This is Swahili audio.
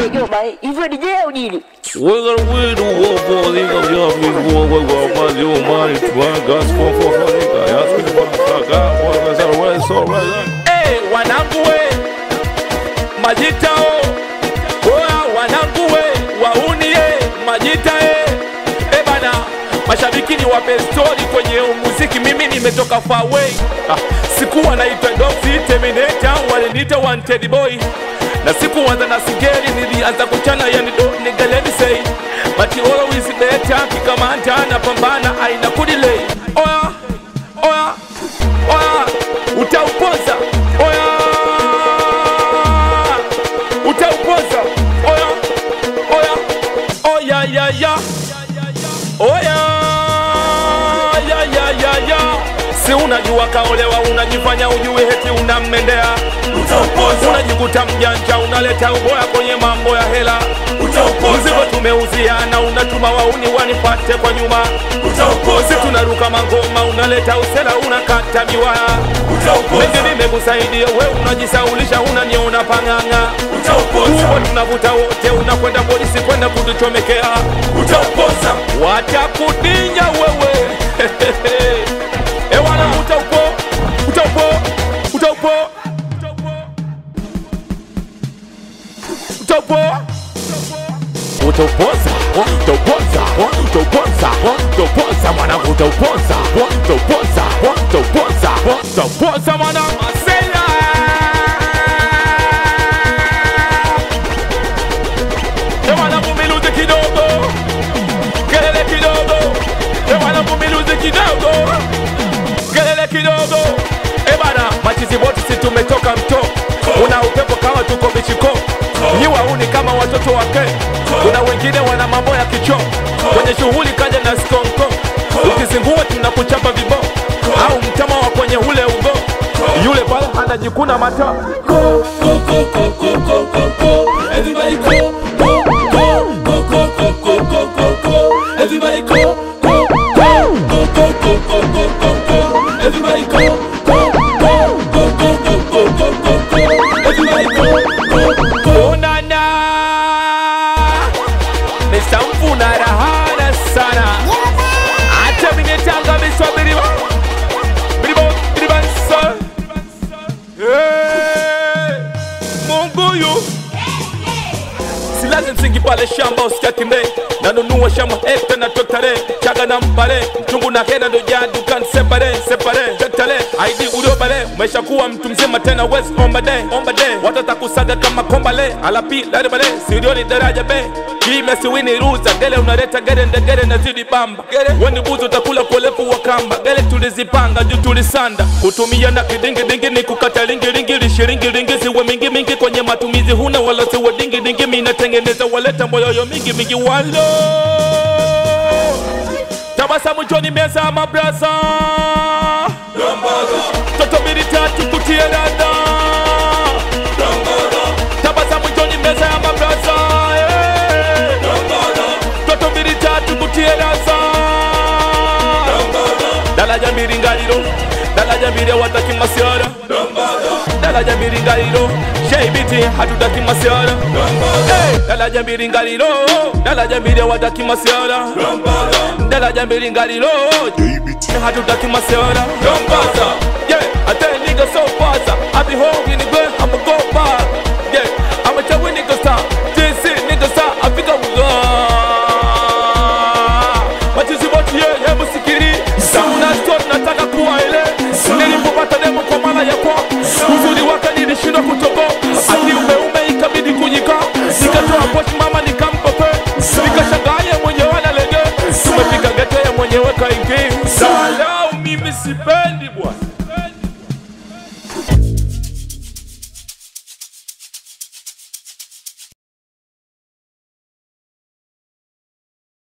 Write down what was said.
Joma, hivyo DJ au nini? We're gonna win the war for the of your people. We're gonna find your money to our gospel for for the guy. Ask me about the guy. What's that? What's all right? Hey, wanangu we majitao oya wanangu we wauni ye majita ye e bana mashabiki ni wape stori kwenye muziki mimi nimetoka far away ah, sikuwa naitwa doxy terminator waliniita wanted boy na sikuanza na sigeri nilianza kuchana yani do nigaleni say but you always better kikamanta napambana aina kudilei oya oya oya utaupoza oya utaupoza oya oya oya ya ya oya ya ya ya ya si unajua kaolewa unajifanya ujui heti unammendea unajikuta mjanja unaleta uboya kwenye mambo ya hela mzigo tumeuziana unatuma wauni wanipate kwa nyuma si tunaruka mangoma unaleta usela unakata miwaya mengi nimekusaidia we unajisaulisha unaniona pang'ang'a huo tunavuta wote unakwenda polisi kwenda kutuchomekea watakudinya wewe ewana utaupo utaupo utaupo utaupo Utaupoza, utaupoza, utaupoza, utaupoza mwanangu, utaupoza, utaupoza, utaupoza, utaupoza mwanangu. Masela Ewana mumiluzi kidogo Kelele kidogo Ewana mumiluzi kidogo Kelele kidogo Ebana machizi boti si tumetoka mto Una upepo kama tuko michiko Nyi wauni kama watoto wake Kuna wengine wana mambo ya kicho Kwenye shughuli kaja na skonko Ukizingua tunakuchapa vibo Au mtama wa kwenye ule ugo Yule pale anajikuna mata Everybody go, go, go, go, go, go, go, go, go, go. Everybody go, go, go, go, go, go, go, go, go, go. Everybody go, go, go, go, go, go, go, go, go, go. Everybody go, go, go. Onana Mr. Mfuna rahana sana Hata minetanga miswa biriba Biriba, biriba nsa Hey, Mungu yu silazi msingi pale shamba usikiakimbe nanunua shamba hekta na toktare chaga na mpale mchungu na hena ndo jadukan separe separe tektale aidi uliobale umeshakuwa mtu mzima tena wes omba de omba de watatakusaga kama kombale alapi daribale sirioni daraja be kime siwini ruza gele unaleta gere ndegere nazidi bamba gere weni buzi utakula kwa urefu wa kamba gele tulizipanga juu tulisanda kutumia na kidingidingi ni kukata lingilingi lishiringilingi ziwe mingi mingi kwenye matumizi huna wala siwe dingidingi minatengeneza waleta moyoyo mingi mingi walo tabasamu joni meza mabraza toto mbili tatu kutie dada tabasamu joni meza ya mabraza eh. toto mbili tatu kutie dada dalaja mbili ngaliro dalaja mbili wataki masiara dalaja mbili ngaliro sheibiti hatutaki masiara Eh, dalaja mbili ngaliro dalaja mbili wataki masiara dalaja mbili ngaliro hatutaki masiara Dombaza, yeah, I tell niggas so fast I be home in the good, I'ma go back Yeah, I'ma tell you niggas stop This it, niggas stop, I think I'm Machizi boti ye, ye musikiri Samuna story nataka kuwa ile Nilipopata demo kwa mara ya kwa Uzuri wake nilishindwa kutobo Ati umeume ikabidi kunyika Nikatoa pochi mama nikampa pe Nikashangaa ye mwenyewe analege Tumefika gete ye mwenyewe kaingi Salau mimi sipendi bwana